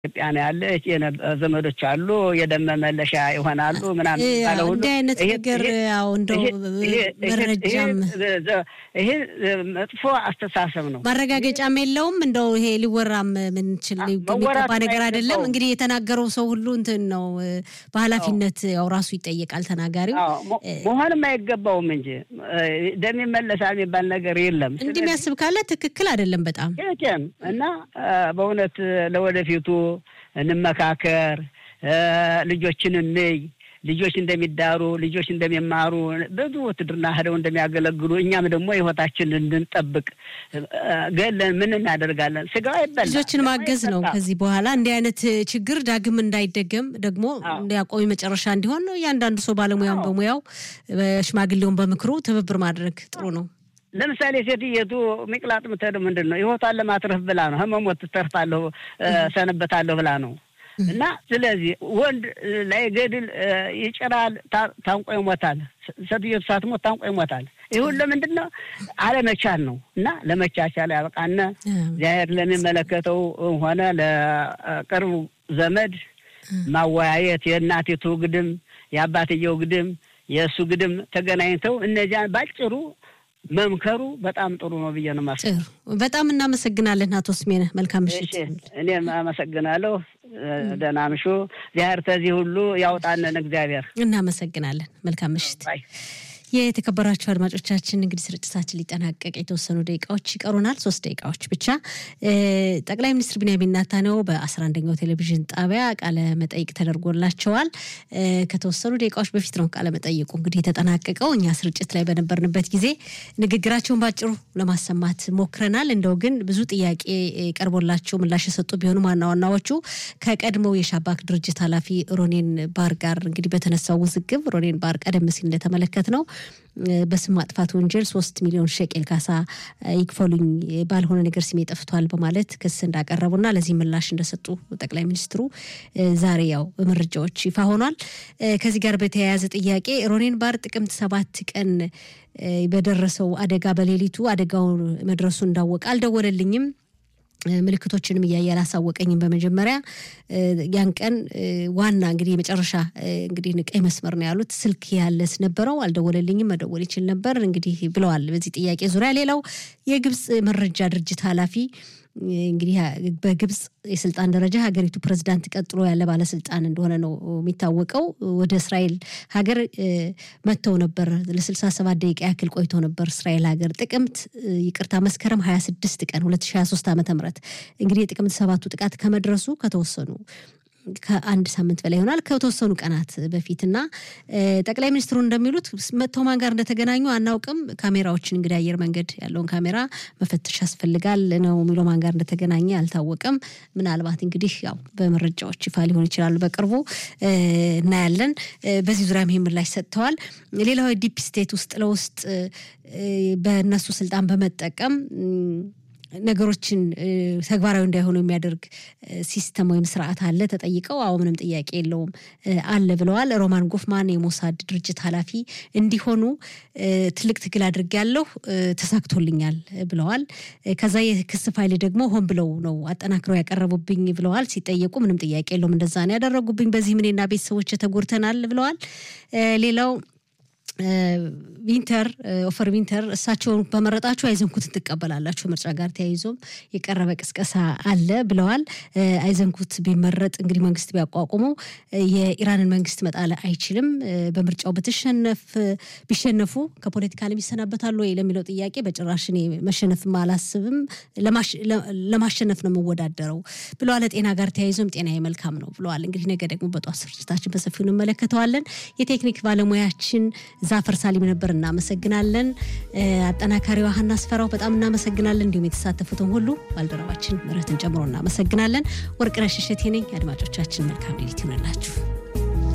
ኢትዮጵያ ነው ያለች ዘመዶች አሉ፣ የደም መመለሻ ይሆናሉ ምናምን ባለ ሁሉ እንዲህ አይነት ነገር ያው እንደው መረጃም ይሄ መጥፎ አስተሳሰብ ነው። ማረጋገጫም የለውም። እንደው ይሄ ሊወራም ምንችል የሚገባ ነገር አይደለም። እንግዲህ የተናገረው ሰው ሁሉ እንትን ነው በኃላፊነት ያው ራሱ ይጠየቃል ተናጋሪው። መሆንም አይገባውም እንጂ ደም ይመለሳል የሚባል ነገር የለም። እንዲህ የሚያስብ ካለ ትክክል አይደለም በጣም እና በእውነት ለወደፊቱ እንመካከር፣ ልጆችን እንይ፣ ልጆች እንደሚዳሩ፣ ልጆች እንደሚማሩ፣ ብዙ ውትድርና ሄደው እንደሚያገለግሉ እኛም ደግሞ ሕይወታችንን እንድንጠብቅ ገለን ምን እናደርጋለን? ስጋው አይበላ ልጆችን ማገዝ ነው። ከዚህ በኋላ እንዲህ አይነት ችግር ዳግም እንዳይደገም ደግሞ እንዲያቆሚ መጨረሻ እንዲሆን ነው እያንዳንዱ ሰው ባለሙያውን በሙያው ሽማግሌውን በምክሩ ትብብር ማድረግ ጥሩ ነው። ለምሳሌ ሴትየቱ ሚቅላጥ ምትሄደው ምንድን ነው ህይወቷን ለማትረፍ ብላ ነው። ህመሞት ትተርፋለሁ ሰንበታለሁ ብላ ነው። እና ስለዚህ ወንድ ላይ ገድል ይጭራል፣ ታንቆ ይሞታል። ሴትየቱ ሳትሞት ታንቆ ይሞታል። ይህ ሁሉ ለምንድን ነው? አለመቻል ነው። እና ለመቻቻል ያበቃነ እግዚአብሔር ለሚመለከተው ሆነ ለቅርቡ ዘመድ ማወያየት የእናቲቱ ግድም የአባትየው ግድም የእሱ ግድም ተገናኝተው እነዚያን ባጭሩ መምከሩ በጣም ጥሩ ነው ብዬ ነው የማስበው። በጣም እናመሰግናለን አቶ ስሜነ። መልካም ምሽት። እኔም አመሰግናለሁ። ደህና ምሹ። እግዚአብሔር ከዚህ ሁሉ ያውጣንን እግዚአብሔር። እናመሰግናለን። መልካም ምሽት። የተከበራችሁ አድማጮቻችን እንግዲህ ስርጭታችን ሊጠናቀቅ የተወሰኑ ደቂቃዎች ይቀሩናል። ሶስት ደቂቃዎች ብቻ። ጠቅላይ ሚኒስትር ቢንያሚን ኔታንያሁ በአስራ አንደኛው ቴሌቪዥን ጣቢያ ቃለ መጠይቅ ተደርጎላቸዋል። ከተወሰኑ ደቂቃዎች በፊት ነው ቃለ መጠይቁ እንግዲህ የተጠናቀቀው። እኛ ስርጭት ላይ በነበርንበት ጊዜ ንግግራቸውን ባጭሩ ለማሰማት ሞክረናል። እንደው ግን ብዙ ጥያቄ ቀርቦላቸው ምላሽ የሰጡ ቢሆኑም ዋና ዋናዎቹ ከቀድሞው የሻባክ ድርጅት ኃላፊ ሮኔን ባር ጋር እንግዲህ በተነሳው ውዝግብ ሮኔን ባር ቀደም ሲል እንደተመለከት ነው በስም ማጥፋት ወንጀል ሶስት ሚሊዮን ሸቄል ካሳ ይክፈሉኝ ባልሆነ ነገር ስሜ ጠፍቷል በማለት ክስ እንዳቀረቡና ለዚህ ምላሽ እንደሰጡ ጠቅላይ ሚኒስትሩ ዛሬ ያው በመረጃዎች ይፋ ሆኗል። ከዚህ ጋር በተያያዘ ጥያቄ ሮኔን ባር ጥቅምት ሰባት ቀን በደረሰው አደጋ በሌሊቱ አደጋው መድረሱ እንዳወቀ አልደወለልኝም ምልክቶችንም እያየ አላሳወቀኝም። በመጀመሪያ ያን ቀን ዋና እንግዲህ የመጨረሻ እንግዲህ ቀይ መስመር ነው ያሉት ስልክ ያለስ ነበረው አልደወለልኝም፣ መደወል ይችል ነበር እንግዲህ ብለዋል። በዚህ ጥያቄ ዙሪያ ሌላው የግብፅ መረጃ ድርጅት ኃላፊ እንግዲህ በግብፅ የስልጣን ደረጃ ሀገሪቱ ፕሬዝዳንት ቀጥሎ ያለ ባለስልጣን እንደሆነ ነው የሚታወቀው። ወደ እስራኤል ሀገር መጥተው ነበር። ለስልሳ ሰባት ደቂቃ ያክል ቆይቶ ነበር እስራኤል ሀገር ጥቅምት ይቅርታ መስከረም ሀያ ስድስት ቀን ሁለት ሺ ሀያ ሶስት ዓመተ ምህረት እንግዲህ የጥቅምት ሰባቱ ጥቃት ከመድረሱ ከተወሰኑ ከአንድ ሳምንት በላይ ይሆናል ከተወሰኑ ቀናት በፊት እና ጠቅላይ ሚኒስትሩ እንደሚሉት መጥተው ማን ጋር እንደተገናኙ አናውቅም። ካሜራዎችን እንግዲህ አየር መንገድ ያለውን ካሜራ መፈተሽ ያስፈልጋል ነው የሚለው። ማን ጋር እንደተገናኘ አልታወቀም። ምናልባት እንግዲህ ያው በመረጃዎች ይፋ ሊሆን ይችላሉ፣ በቅርቡ እናያለን። በዚህ ዙሪያም ይህ ምላሽ ሰጥተዋል። ሌላው ዲፕ ስቴት ውስጥ ለውስጥ በእነሱ ስልጣን በመጠቀም ነገሮችን ተግባራዊ እንዳይሆኑ የሚያደርግ ሲስተም ወይም ስርዓት አለ ተጠይቀው፣ አዎ ምንም ጥያቄ የለውም አለ ብለዋል። ሮማን ጎፍማን የሞሳድ ድርጅት ኃላፊ እንዲሆኑ ትልቅ ትግል አድርጌያለሁ፣ ተሳክቶልኛል ብለዋል። ከዛ የክስ ፋይል ደግሞ ሆን ብለው ነው አጠናክረው ያቀረቡብኝ ብለዋል። ሲጠየቁ ምንም ጥያቄ የለውም እንደዛ ነው ያደረጉብኝ፣ በዚህ እኔና ቤተሰቦች ተጎድተናል ብለዋል። ሌላው ዊንተር ኦፈር ዊንተር እሳቸውን በመረጣችሁ አይዘንኩትን ትቀበላላችሁ። ምርጫ ጋር ተያይዞም የቀረበ ቅስቀሳ አለ ብለዋል። አይዘንኩት ቢመረጥ እንግዲህ መንግስት ቢያቋቁመው የኢራንን መንግስት መጣል አይችልም። በምርጫው ብትሸነፍ ቢሸነፉ ከፖለቲካ ዓለም ይሰናበታሉ ወይ ለሚለው ጥያቄ በጭራሽ እኔ መሸነፍም አላስብም፣ ለማሸነፍ ነው የምወዳደረው ብለዋል። ጤና ጋር ተያይዞም ጤና መልካም ነው ብለዋል። እንግዲህ ነገ ደግሞ በጠዋት ስርጭታችን በሰፊው እንመለከተዋለን። የቴክኒክ ባለሙያችን ዛፈር ሳሊም ነበር። እናመሰግናለን። አጠናካሪዋ ሀና አስፈራው በጣም እናመሰግናለን። እንዲሁም የተሳተፉትን ሁሉ ባልደረባችን ምረትን ጨምሮ እናመሰግናለን። ወርቅነሽ እሸቴ ነኝ። አድማጮቻችን መልካም ሌሊት ይሆንላችሁ።